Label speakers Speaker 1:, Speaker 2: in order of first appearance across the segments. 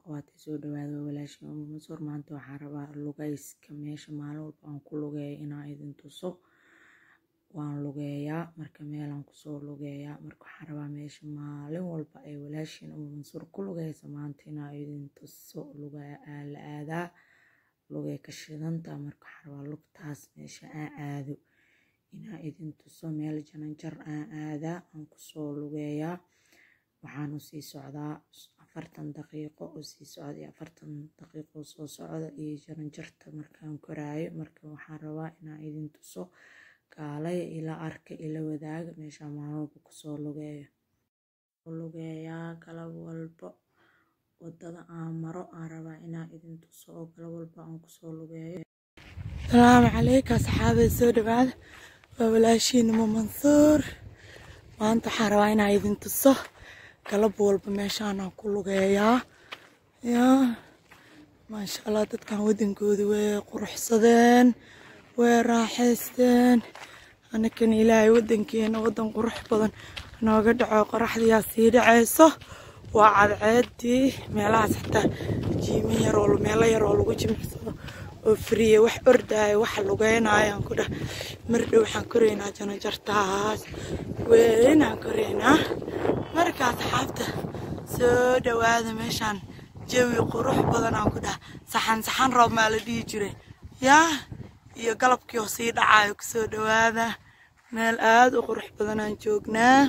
Speaker 1: akhwaati soo dhawaada waa walaashin uma mansuur maanta waxaan rabaa lugayska meesha maalin walba aan ku lugeeyo inaan idin tuso waan lugeeyaa marka meelaan kusoo lugeeyaa marka waxaan rabaa meesha maalin walba ay walaashin uma mansuur ku lugeysa maanta inaan idin tuso luga la aadaa lugay ka shidanta marka waxaan rabaa lugtaas meesha aan aado inaan idin tuso meel jananjar aan aadaa aan kusoo lugeeyaa waxaan usii socdaa afartan daqiiqo oo sii socda iyo afartan daqiiqo soo socda iyo jaranjarta markaan koraayo marka waxaan rabaa inaan idin tuso kaalaya ila arka ila wadaaga meesha maalin walba kusoo lugeeyo lugeeyaa galab walba wadada aan maro aan rabaa inaan idin tuso oo galab walba aan kusoo lugeeyo salaamu calaykum asxaabay soo dhawaada waa walaashiin uma mansuur maanta waxaan rabaa inaan idin tuso galab walba meeshaanaan ku lugeeyaa yaa maasha allah dadkan waddankooda way quruxsadeen way raaxaysteen anakan ilaahay waddankeena waddan qurux badan nooga dhaco qoraxdiyaa sii dhacayso waa cadceedii meelahaas xataa jiimo yar oo meelo yar oo lagu jimicsado oo friye wax ordaayo wax lugeynayaan ku dhah mardhow waxaan koraynaa janajartaas weynaan koraynaa marka asxaabta soo dhawaada meeshaan jawi qurux badan aan ku dhaha saxan saxan roob maa la dhihi jiray yaa iyo galabkii oo sii dhacayo kusoo dhawaada meel aada u qurux badan aan joognaa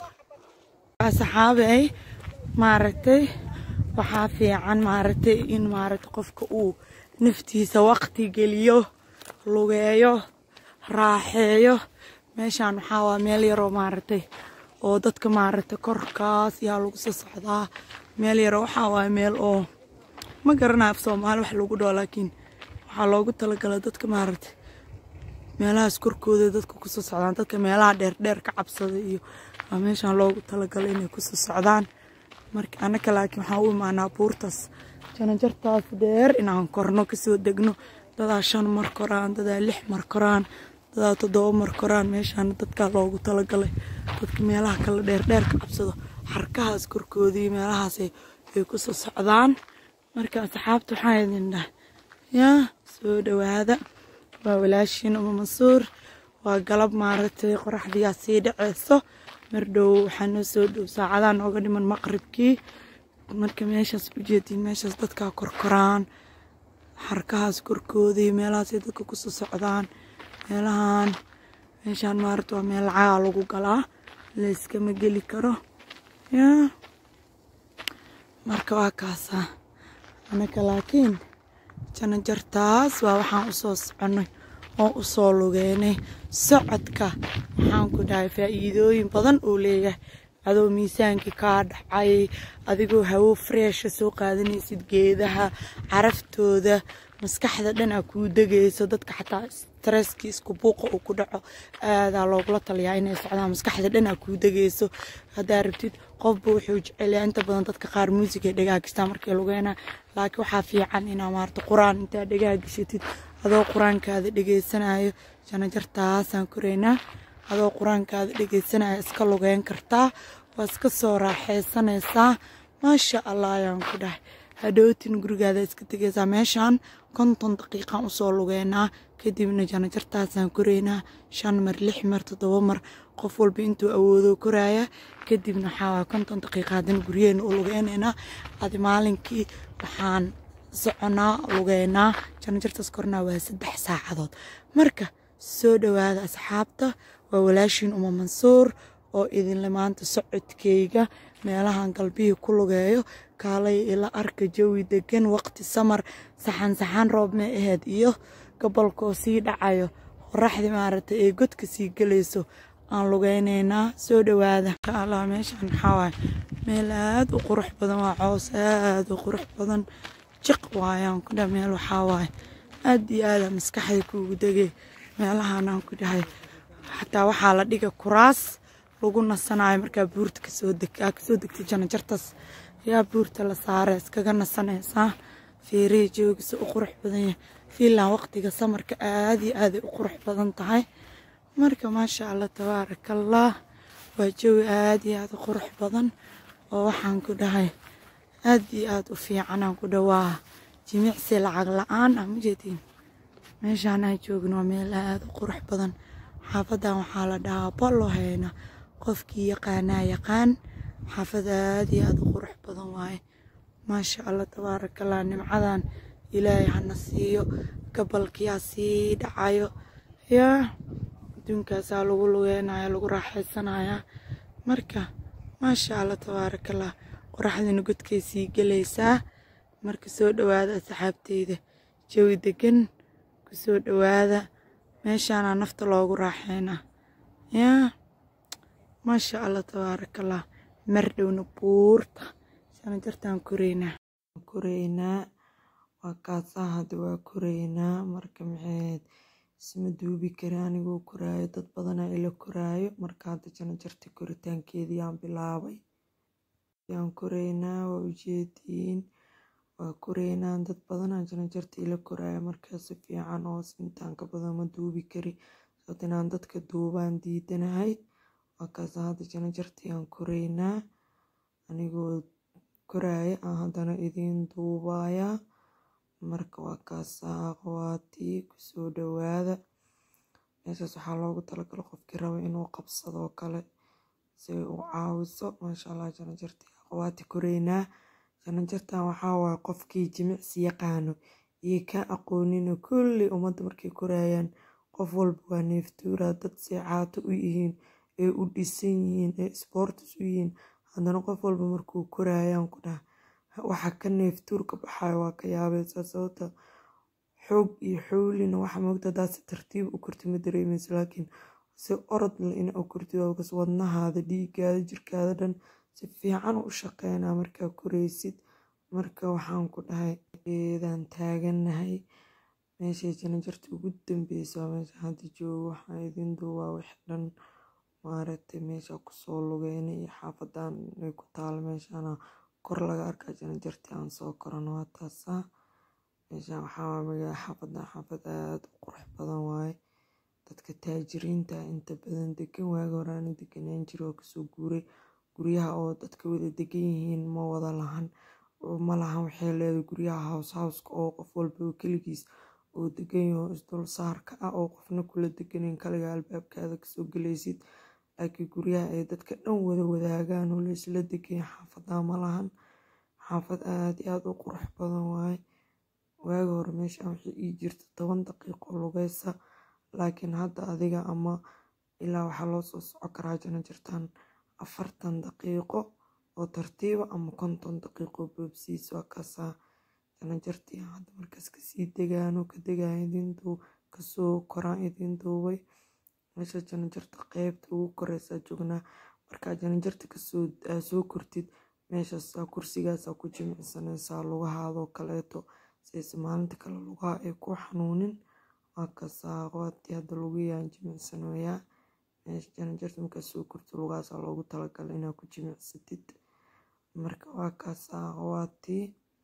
Speaker 1: asxaabey maaragtay waxaa fiican maaragtay in maaragtay qofka uu naftiisa waqti geliyo lugeeyo raaxeeyo meeshaan waxaa waa meel yaroo maaragtay oo dadka maaragtay korkaas yaa lagu soo socdaa meel yaroo waxaa waa meel oo ma garanayo af soomaali wax lagu dhaho laakiin waxaa loogu talagalay dadka maaragtay meelahaas korkooda dadka kusoo socdaan dadka meelaha dheerdheer ka cabsada iyo waa meeshaan loogu talagalay inay kusoo socdaan marka annaka laakiin waxaan u imaanaa buurtaas janajartaas dheer inaan korno kasoo degno dadaa shan mar koraan dadaa lix mar koraan dadaa toddoba mar koraan meeshaan dadkaa loogu talagalay dadka meelaha kale dheerdheer ka cabsado xarkahaas korkoodii meelahaas ay kusoo socdaan marka asxaabta waxaan idin dhaha yaa soo dhawaada waa walaashiin uma mansuur waa galab maaragtay qoraxdiyaa sii dhaceyso mardhow waxaa noo soo dhow saacadaha nooga dhiman maqribkii marka meeshaas ujeediin meeshaas dadkaa korkoraan xarkahaas korkoodii meelahaasay dadka kusoo socdaan meelahan meeshaan maaragta waa meel lacagaa lagu galaa layskama geli karo yaa marka waa kaasaa anaka laakiin janajartaas waa waxaan usoo soconnay oo usoo lugeynay socodka waxaan ku dhahay faa'iidooyin badan uu leeyahay adoo miisaankii kaa dhacay adigoo hawo freesha soo qaadanaysid geedaha caraftooda maskaxda dhan aa kuu degayso dadka xataa stresskii isku buuqa uu ku dhaco aadaa loogula taliyaa inay socdaan maskaxda dhan aa kuu degayso haddaa rabtid qofba wuxuu jecelyaa inta badan dadka qaar muusigay dhagaagistaa markay lugeynaa laakiin waxaa fiican inaa maarata qur-aan intaa dhagaagishatid adoo qur-aankaada dhegaysanayo janajartaasaan koraynaa adoo qur-aankaada dhegaysanaya iska lugeyn kartaa waa iska soo raaxaysanaysaa maasha allah ayaan ku dhahay hadhowtin gurigaada iska tegaysaa meeshaan konton daqiiqaan usoo lugeynaa kadibna janajartaasaan koraynaa shan mar lix mar toddoba mar qof walba intuu awoodo koraaya kadibna waxaa konton daqiiqa haddana guryeena u lugeynaynaa adi maalinkii waxaan soconaa lugeynaa janajartaas kornaa waa saddex saacadood marka soo dhawaada asxaabta waa walaashiin uma mansuur oo idinle maanta socodkeyga meelahan galbihii ku lugeeyo kaalay ila arka jawi degan waqti samar saxan saxan roob may ahayd iyo gobolkoo sii dhacayo qoraxdii maaragtay ee godka sii gelayso aan lugeynaynaa soo dhawaada allah meeshaan maxaa waaye meel aada u qurux badan waa coos aada u qurux badan jiq waayaan ku dhaha meel waxaa waaye aada iyo aada maskaxda kuugu degay meelahanaan ku dhahay xataa waxaa la dhiga kuraas lagu nasanayo markaa buurta kasoo deg kasoo degtay janajartaas yaa buurta la saara iskaga nasanaysaa feerihii joogisa u qurux badan yahay fiinland waqtiga samarka aada iyo aaday u qurux badan tahay marka maasha allah tabaarakallah waa jawi aada iyo aada u qurux badan oo waxaan ku dhahay aad iyo aad u fiicanaan ku dhawaa jimicsi lacag la-aan ah majeedin meeshaan aan joogno waa meel aad u qurux badan xaafadan waxaa la dhahaa bolloheyna qofkii yaqaanaa yaqaan xaafad aad iyo aad u qurux badan waaye maasha allah tabaarakallah nimcadan ilaahay hana siiyo gabalkiyaa sii dhacayo yaa adduunkaasaa lagu lugeynaya lagu raaxaysanaya marka maasha allah tabaarakallah qoraxdina godkay sii gelaysaa marka soo dhowaada asxaabteyda jawi degan ku soo dhowaada meeshaana nafta loogu raaxeynaa yaa maasha allah tabaarakallah mar dhowna buurta sana jartaan koreynaa koreynaa waa kaasaa hadda waa koreynaa marka maxayd isma duubi kara anigoo koraayo dad badanaa ila koraayo marka hadda jana jarta koritaankeedii aan bilaabay yaan koreynaa waa ujeediin waa koreynaa dad badanaa jana jarta ila koraayo markaa si fiican oo intaan ka badan ma duubi kari sababta inaan dadka duubaan diidanahay waa kaasaa hadda jana jartii aan koreynaa anigoo koraaya aan haddana idiin duubayaa marka waa kaasaa aqwaatii kusoo dhowaada meeshaas waxaa loogu talagala qofkii raba inuu qabsadoo kale si u caawiso maasha allah janajartii aqwaati koreynaa janajartan waxaa waaye qofkii jimicsi yaqaano iyo ka aqoonina kulli ummadda markay koraayaan qof walba waa neeftuuraa dad seecaato u yihiin ee u dhisan yihiin ee isboortis u yihiin haddana qof walba markuu koraayaan ku dhaha waxa ka neeftuur ka baxayo waa ka yaabaysaa sababta xoog iyo xowlina waxa moogta haddaad si tartiib u korti ma dareemaysa laakiin si orod le ina u kortid oogas wadnahaada dhiigaada jirkaada dhan si fiican u shaqeynaa markaa koreysid marka waxaan ku dhahay eedaan taagannahay meeshay janajarta ugu dambeysa waa meesha hadda joogo waxaan idin duubaa wix dhan maaragtay meesha kusoo lugeynay iyo xaafadan ay ku taalo meeshana kor laga arkaa janajartii aan soo korano waa taasaa meeshaan waxaa waa magaala xaafadan xaafad aada u qurux badan waaye dadka taajiriinta inta badan degan waaga horaana deganaan jira oo kasoo guuray guryaha oo dadka wada degan yihiin ma wada lahan ma lahan waxay leedahay guryaha hows howska oo qof walba oo keligiis oo degan yaho isdul saarka ah oo qofna kula deganin kaliga albaabkaada kasoo gelaysid laakiin guryaha ay dadka dhan wada wadaagaan oo laysla degan xaafadaa ma lahan xaafad aada iyo aada u qurux badan waaye waaga hore meeshaan waxay ii jirta toban daqiiqo lugeysa laakiin hadda adiga ama ilaa waxaa loo soo soco karaa jana jirtaan afartan daqiiqo oo tartiiba ama konton daqiiqo boobsiis waa kaasaa jana jartii hadda markaas kasii degaano ka degaa idin duu kasoo koraan idin duubay meesha jana jarta qeybta ugu koreysaa joognaa markaa jana jarta kasoo aa soo kortid meeshaasaa kursigaasaa ku jimicsanaysaa lugahaadoo kaleeto sayse maalinta kale lugaha ay ku xanuunin waa kaasaa aqwaatii hadda lugayaan jimicsanoyaa meesha janajarta markaa soo korto lugahaasaa loogu talagalay inaad ku jimicsatid marka waa kaasaa aqwaatii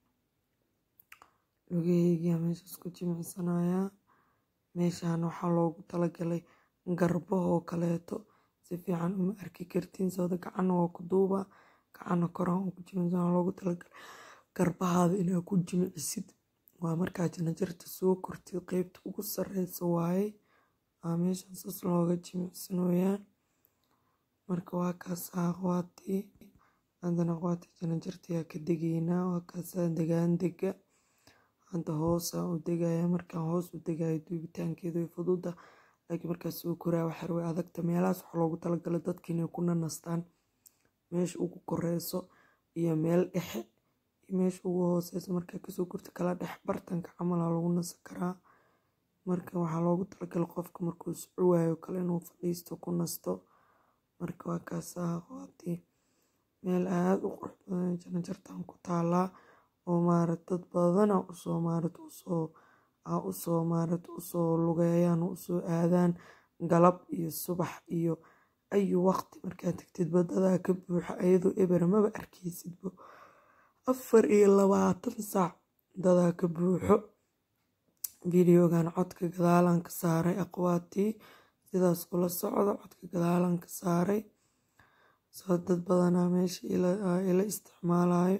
Speaker 1: lugaheygiyaa meeshaas ku jimicsanayaa meeshaan waxaa loogu talagalay garbahoo kaleeto si fiican uma arki kartiin sababta gacana waa ku duubaa gacana koraan oo ku jimicsan loogu talagalay garbahaada inaad ku jimicsid waa markaa janajarta soo kortid qeybta ugu sareysa waaye waa meeshaan saas looga jimicsanoyaa marka waa kaasaa aqwaatii haddana aqwaatii janajartayaa ka degaynaa waa kaasaa degaan dega hadda hoosaan u degaya markaan hoos u degayo duubitaankeedu way fududa laakiin markaa soo koraa waxar way adagta meelahaas waxaa loogu talagalay dadka inay ku nanastaan meesha ugu koreyso iyo meel dhexe iyo meesha ugu hooseyso markaa kasoo korta kala dhex bartanka camalaa lagu nasan karaa marka waxaa loogu talagalay qofka markuu soco waayo kale inuu fadhiisto ku nasto marka waa kaasaa aqwaatii meel aada u qurux badan janajartan ku taalaa oo maarat dad badana usoo maarat usoo aa usoo maarat usoo lugeeyaan oo usoo aadaan galab iyo subax iyo ayu waqti markaa tagtid badadaa ka buuxa ayadoo eber maba arkeysidba afar iyo labaatan saac dadaa ka buuxo videogan codka gadaalan ka saaray aqwaatii sidaas kula socdo codka gadaalan ka saaray soo dad badanaa meesha ila isticmaalayo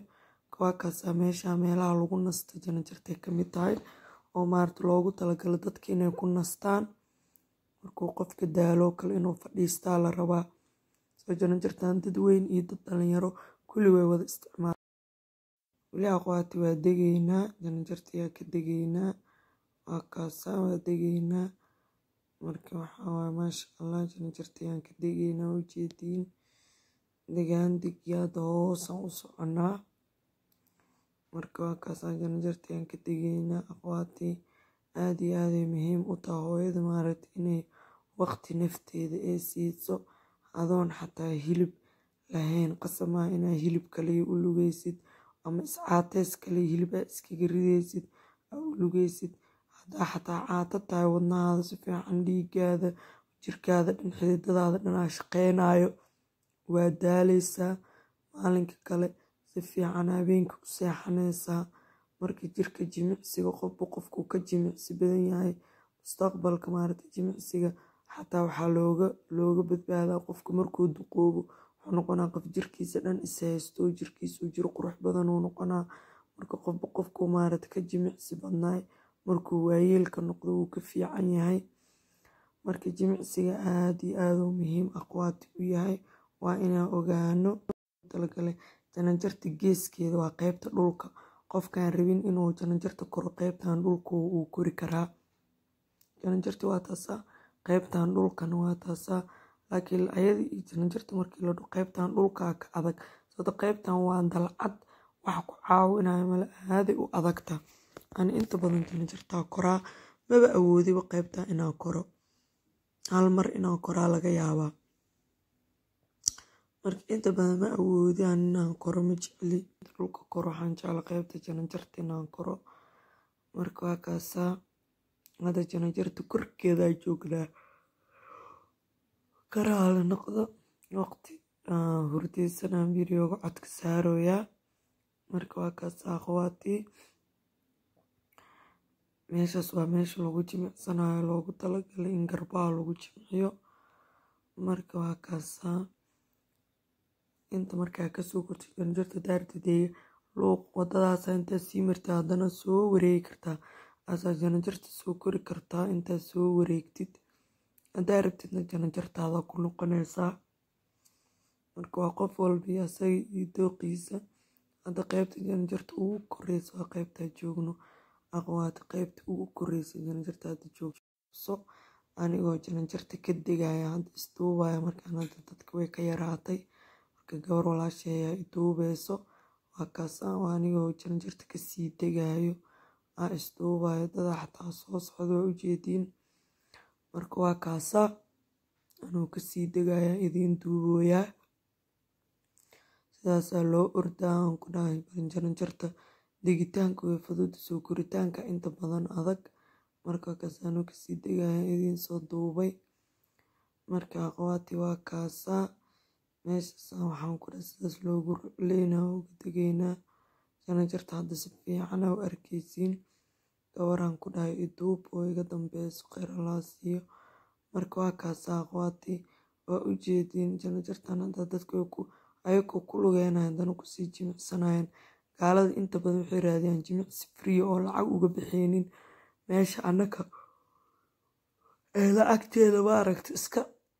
Speaker 1: waa kaasaa meesha meelaha lagu nasta janajartay ka mid tahay oo maarata loogu talagalo dadka inay ku nastaan markuu qofka daaloo kale inuu fadhiistaa la rabaa soo janajartan dad weyn iyo dad dhalinyaro kulli way wada isticmaala weli aqwaati waa degaynaa janajartayaa ka degaynaa waa kaasaa waa degaynaa marka waxaa waay maasha allah janajartayaan ka degaynaa ujeediin degaan degyaada hoosaan u soconaa marka waa kaasaa janajartayaan ka degaynaa aqwaati aada iyo aaday muhiim u taha hooyada maaragta inay waqti nafteeda ee siiso adoon xataa hilib lahayn qasamaa inaa hilib kaliya u lugeysid ama iscaateys kaliya hilib aa iskaga rideysid aa u lugeysid haddaa xataa caato tahay wadnahaada si fiican dhiigaada jirkaada dhan xididadaada dhanaa shaqeynayo waa daaleysaa maalinka kale si fiican habeenka u seexaneysaa marka jirka jimicsiga qofba qofkuu ka jimicsi badan yahay mustaqbalka maaragta jimicsiga xataa waxaa looga looga badbaadaa qofka markuu duqoobo wuxuu noqonaa qof jirkiisa dhan is haysto jirkiisuu jiro qurux badan uu noqonaa marka qofba qofkuu maaragta ka jimicsi badnaay markuu waayeelka noqdo wuu ka fiican yahay marka jimicsiga aada iyo aada u muhiim aqwaati u yahay waa inaan ogaano talagale janajarta geeskeeda waa qeybta dhulka qofkaan rabin inuu janajarta koro qeybtan dhulka uu kori karaa janajarta waa taasaa qeybtan dhulkana waa taasaa laakiin ayada iyo janajarta markii la dho qeybtan dhulkaa ka adag sababto qeybtan waa dalcad wax ku caawinaya mala aaday u adagta ani inta badan janajartaa koraa maba awoodiba qeybtaa inaan koro hal mar inaan koraa laga yaabaa marka inta badan ma awoodaan inaan koro ma jecli dhulka koro waxaan jecla qeybta janajarta inaan koro marka waa kaasaa hadda janajarta korkeedaa joognaa karaala noqdo waqti hurdeysanaan videoga codka saarooyaa marka waa kaasaa aqwaatii meeshaas waa meesha lagu jimicsanayo loogu talagalay in garbaha lagu jimciyo marka waa kaasaa inta markaa kasoo kortid janajarta daartadeeya luuq wadadaasa intaa sii martid haddana soo wareegi kartaa asaa janajarta soo kori kartaa intaa soo wareegtid haddaa rabtidna janajartaada ku noqonaysaa marka waa qof walba iyo asaga iyo dooqiisa hadda qeybta janajarta ugu koreysa waa qeybtaa joogno aqwaati qeybta ugu koreysa janajarta hadda joogso anigoo janajarta ka degaya hadda isduubaya markaan hadda dadka way ka yaraatay marka gabar walaasheeyaa iduubeyso waa kaasa waa anigoo janajarta kasii degayo aa isduubayo dadaa xataa soo socda waa ujeediin marka waa kaasaa anuu kasii degaya idiin duubooyaa sidaasaa loo ordaa aan ku dhahay barinjaranjarta degitaanka way fududa soo koritaanka inta badan adag marka kaas anuu kasii degaya idiin soo duubay marka aqwaati waa kaasaa meeshaasa waxaan ku dhahay sidaas loogu rucleynaa uga degeynaa janajarta hadda si fiicana u arkeysiin gabaraan ku dhahay iduub oo iga dambeyso kheyr allaa siiyo marka waa kaasaa aqwaati waa u jeediin janajartan hadda dadka ayagoo ku lugeynayan haddana kusii jimicsanayan gaalada inta badan waxay raadiyaan jimicsi free oo lacag uga bixeynin meesha annaka eeda agteeda maaragta iska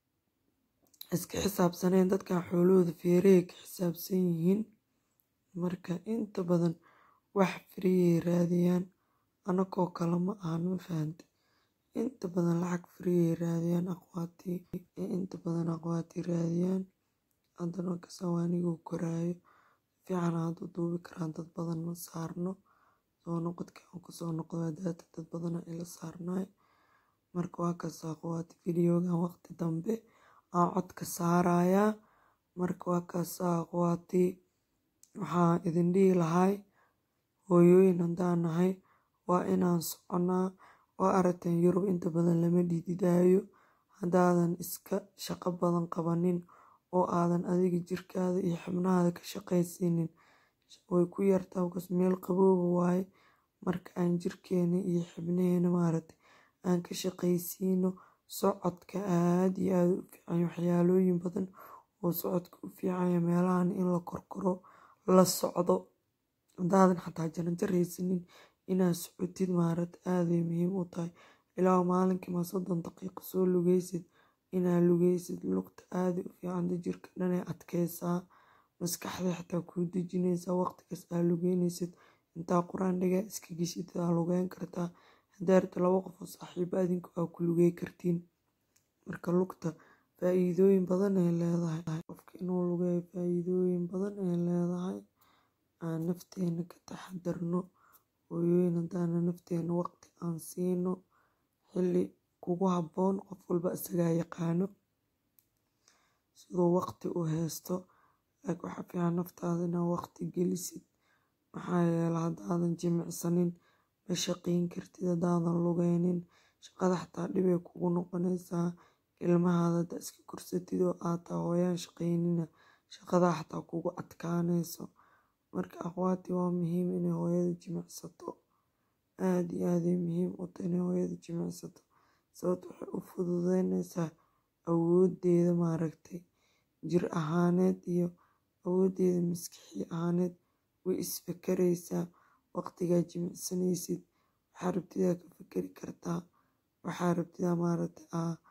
Speaker 1: iska xisaabsaneen dadkan xoolahooda feerahey ka xisaabsan yihiin marka inta badan wax friyay raadiyaan anakoo kale ma ahan ma fahante inta badan lacag friyay raadiyaan aqwaatii inta badan aqwaatii raadiyaan haddana kasawaaniguu koraayo fiican aad u duubi karaan dad badan ma saarno soo noqodka aan kusoo noqdo daata dad badana ila saarnaay marka waa kaas aqwaati videogan waqti dambe aan codka saarayaa marka waa kaas aqwaati waxaan idin dhihi lahay hooyooyin haddaan nahay waa inaan soconaa oo aragteen yurub inta badan lama dhididaayo haddaadan iska shaqo badan qabanin oo aadan adiga jirkaada iyo xibnahaada ka shaqaysiinin way ku yartaa bkas meel qabooba waaye marka aan jirkeena iyo xibnaheena maaragtay aan ka shaqaysiino socodka aada iyo aada u fiicanya waxyaalooyin badan oo socodka u fiicanya meelahan in la korkoro la socdo hadaadan xataa jaranjar haysanin inaad socotid maaragta aaday muhiim u tahay ilaa maalinkii ma soddon daqiiqo soo lugeysid inaad lugeysid lugta aaday u fiicanta jirka dhanay adkeysaa maskaxda xitaa kuu dejinaysaa waqtigaas aa lugeynaysid intaa qur-aan dhigaa iska geshid aa lugeyn kartaa hadaa rabto laba qof oo saaxiibo adinku aa ku lugey kartiin marka lugta faa-iidooyin badan ay leedahay qofka inuu lugeeyo faa-iidooyin badan ay leedahay aan nafteena ka taxadarno hooyooyin hadaana nafteena waqti aan siino xilli kugu habboon qof walba isagaa yaqaano siduu waqti u haysto laakiin waxaa fiican naftaada inaad waqti gelisid maxaa yeele haddaadan jimicsanin ma shaqeyn kartid haddaadan lugeynin shaqada xataa dhibay kugu noqonaysaa ilmahaada haddaa iska korsatid oo aad taa hooyaan shaqeynina shaqadaa xataa kugu adkaanayso marka akhwaati waa muhiim inay hooyada jimicsato aada iyo aaday muhiim u tahay inay hooyada jimicsato sababta waxay u fududeynaysaa awoodeeda maaragtay jir ahaaneed iyo awoodeeda maskaxi ahaaneed way isfakaraysaa waqtigaa jimicsanaysid waxaa rabtidaa ka fakari kartaa waxaa rabtidaa maaragtay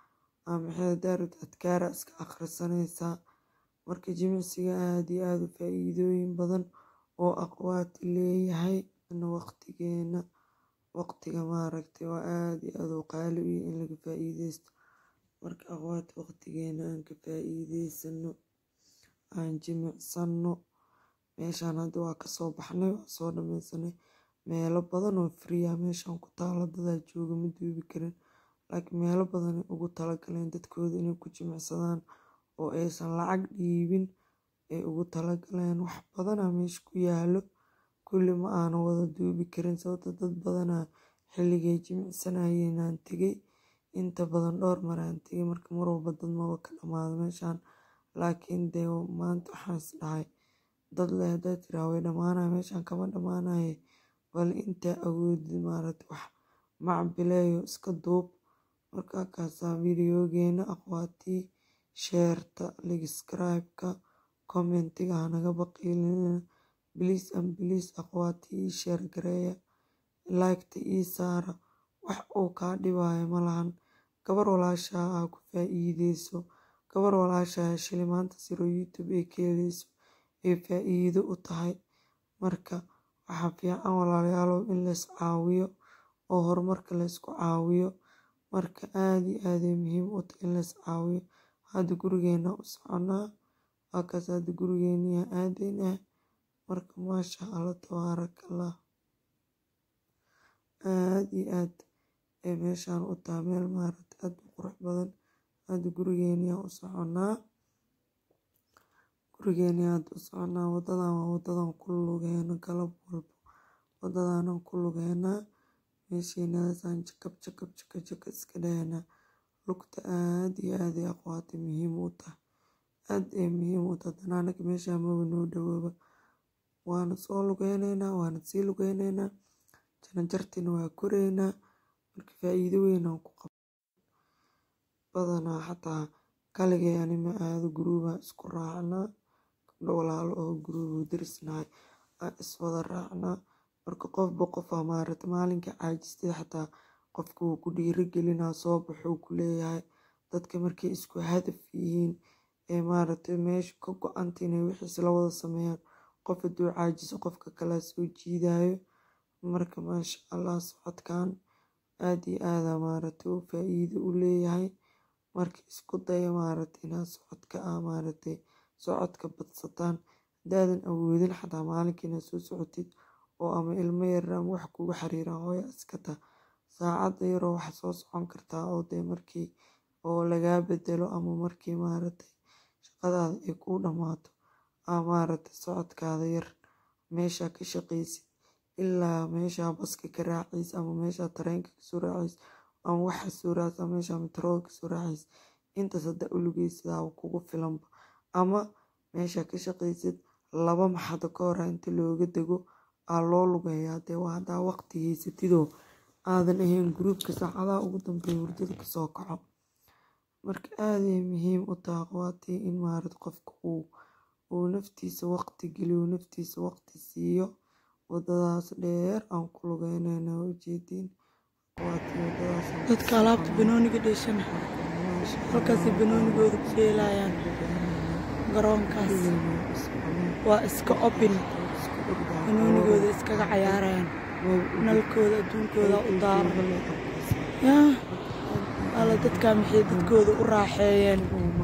Speaker 1: aa maxay hadaa rabtid adkaara iska akhrisanaysaa marka jimicsiga aada iyo aada u faa-iidooyin badan oo aqwaati leeyahay waqtigeena waqtiga maaragtay waa aada iyo aada u qaali u yahay in laga faa-iideysto marka aqwaati waqtigeena aan ka faa-iideysano aan jimicsano meeshaan hadda waa kasoo baxnay waa soo dhameysanay meelo badan oo friya meeshaan ku taalo dadaa jooga ma duubi karin laakiin meelo badan ay ugu talagaleen dadkooda inay ku jimicsadaan oo aysan lacag dhiibin ay ugu talagaleen wax badanaa meesha ku yaalo kulli ma aana wada duubi karin sababta dad badanaa xilligay jimicsanayeen aan tegay inta badan dhowr mar aan tegay marka mar walba dad maba ka dhamaado meeshaan laakiin dee maanta waxaan is dhahay dad leh haddaad tiraa way dhamaanaya meeshaan kama dhamaanaye bal intaa awoodid maaragta wax macbileeyo iska duub markaa kaasaa videogeena aqwaatii sheerta ligscribe-ka commentiga hanaga baqiilina bliis an bliis aqwaatii ii sheer gareeya liketa ii saara wax uu kaa dhibaayo malahan gabar walaashaa aa ku faa-iideyso gabar walaashaa shilimaanta siro youtube ay ka heleyso ay faa-iido u tahay marka waxaa fiican walaalayaalow in lays caawiyo oo horumarka laysku caawiyo marka aada iyo aaday muhiim u tahay in lays caawiyo hadda gurigeena u soconaa waakaas hadda gurigeeniya aadaynaa marka maasha allah tabaaraka allah aada iyo aad ay meeshaan u tahay meel maaragta aada u qurux badan hadda gurigeeniyaa u soconaa gurigeeniyaa hadda u soconaa wadadan waa wadadan ku lugeeno galab walbo wadadanan ku lugeynaa meeshiinadasaan jakab jakab jaka jaka iska dhahanaa lugta aada iyo aad ay aqwaati muhiim u tahay aada ay muhiim u tahay haddana anaga meeshaa maba noo dhawooba waana soo lugeyneynaa waana sii lugeyneynaa jaranjartiina waa koreynaa marka faa-iido weynaan ku qaba badanaa xataa kaligay anima aado guruubaa isku raacnaa gabdho walaalo oo guruubu darisnahay aan iswada raacnaa marka qofba qofaa maaragta maalinka caajistay xataa qofka wuu ku dhiirigelinaa soo baxuu ku leeyahay dadka markay isku hadaf yihiin ee maaragtay meesha ka go-anta inay wixiis la wada sameeyaan qof hadduu caajiso qofka kalea soo jiidayo marka maasha allah socodkan aada iyo aada maaragtay uu faa-iido u leeyahay marka isku daya maaragtay inaad socodka ah maaragtay socodka badsataan haddaadan awoodin xataa maalinka inaad soo socotid oo ama ilmo yar ama wax kugu xariiraan hooya iska taa saacadda yaroo waxaa soo socon kartaa oo dee markii oo lagaa bedelo ama markii maaragtay shaqadaada ay kuu dhammaato aa maaragtay socodkaada yar meeshaa ka shaqaysid ilaa meeshaa baska ka raacays ama meeshaa tareenka kasoo raacays ama waxa soo raacaysa ama meeshaa metrooga kasoo raacays intaas haddaa u lugeysidaaba kugu filanba ama meeshaa ka shaqaysid laba maxado ka hora inta looga dego aa loo lugeeyaa dee waa haddaa waqti haysatidoo aadan ahayn gruubka saacadaha ugu dambeeya hurdada kasoo kaco marka aaday muhiim u taha aqwaatii in maarad qofka uu uu naftiisa waqti geliyo naftiisa waqti siiyo
Speaker 2: wadadaas dheer aan ku lugeynayna waa ujeediin waatii wadadaas aan ku
Speaker 1: dadka alaabta
Speaker 2: soconay.
Speaker 1: banooniga dheeshana
Speaker 2: Maasha
Speaker 1: halkaasay banoonigooda ku dheelayaan garoonkaas waa iska obin banoonigooda iskaga cayaarayaan nalkooda adduunkooda u daaran yaa alla dadkaa maxay dadkooda u raaxeeyeen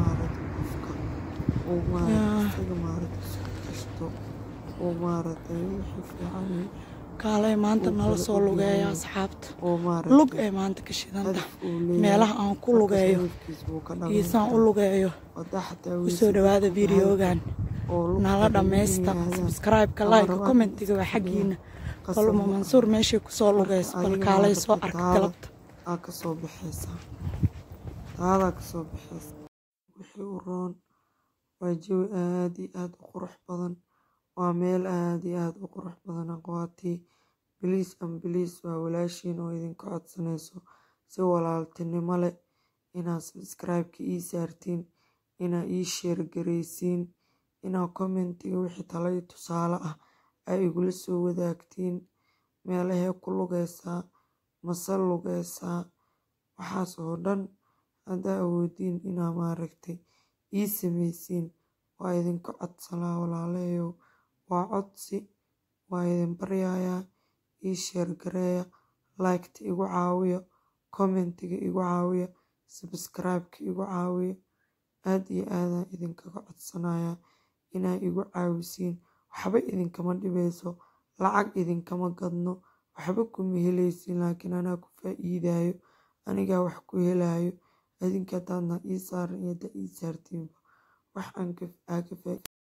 Speaker 1: kaalay maanta nala soo lugeeya asxaabta lug ee maanta ka shidanta meelaha aan ku lugeeyo iyo saan u lugeeyo kusoo dhawaada videogan nala dhammaysta sabscribe-ka like commentiga waa xaggiina baluma mansuur meeshay kusoo lugeyso bal kaalay soo arka galabta
Speaker 2: aa kasoo baxaysaa taadaa kasoo baxaysa wixii u roon waa jawi aad iyo aad u qurux badan waa meel aad iyo aad u qurux badan aqwaatii biliis an biliis waa walaashiin oo idinka codsanayso si walaaltinimo leh inaad sabscribe-ka ii saartiin inaad ii sheergaraysiin inaad commentiga wixii talay tusaale ah ay igula soo wadaagtiin meelahee ku lugeysaa mase lugeysaa waxaas oo dhan haddaa awoodiin inaa maaragtay ii sameysiin waa idinka codsalaa walaalahayow waa codsi waa idin baryayaa ii sheergareeya liketa igu caawiya commentiga igu caawiya sabscribe-ka igu caawiya aad iyo aadaan idinkaga codsanayaa inaa igu caawisiin waxba idinkama dhibeyso lacag idinkama gadno waxba kuma helaysiin laakiin anaa ku faa-iidayo anigaa wax ku helayo adinka hadaadna ii saaran iyo hadaa ii saartiinba wax aan ka aa ka faa